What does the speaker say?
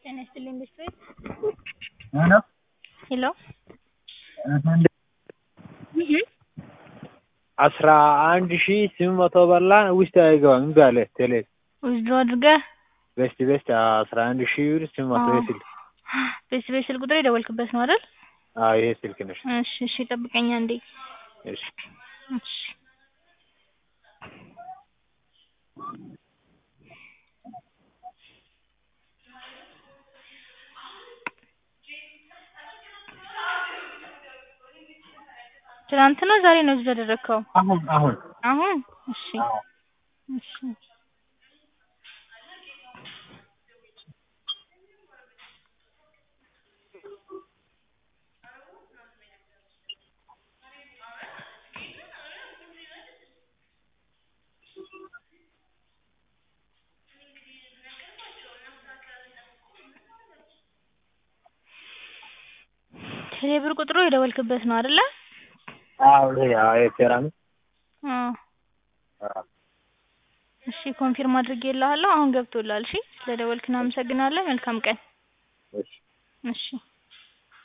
ጤና ይስጥልኝ ቤተሰብ ሄሎ ሄሎ አስራ አንድ ሺ ስምንት መቶ በላን ውስጥ አይገባም እምቢ አለ ቴሌ ዊዝድሮ አድርገህ ቤስት ቤስት አስራ አንድ ሺ ብር ስምንት መቶ ይሄ ስልክ ቤተሰብ ስልክ ቁጥር የደወልክበት ነው አይደል? አዎ ይሄ ስልክ ነሽ እሺ እሺ ጠብቀኝ አንዴ እሺ እሺ ትናንት ነው ዛሬ ነው እዚህ ያደረግከው? አሁን አሁን አሁን እሺ አዎ እሺ ቴሌብር ቁጥሩ የደወልክበት ነው አይደለ? አዎ ይሄ አዎ ይሄ ቴራ ነው አዎ አዎ እሺ ኮንፊርም አድርጌልሃለሁ አሁን ገብቶልሃል እሺ ስለደወልክ እናመሰግናለን መልካም ቀን እሺ እሺ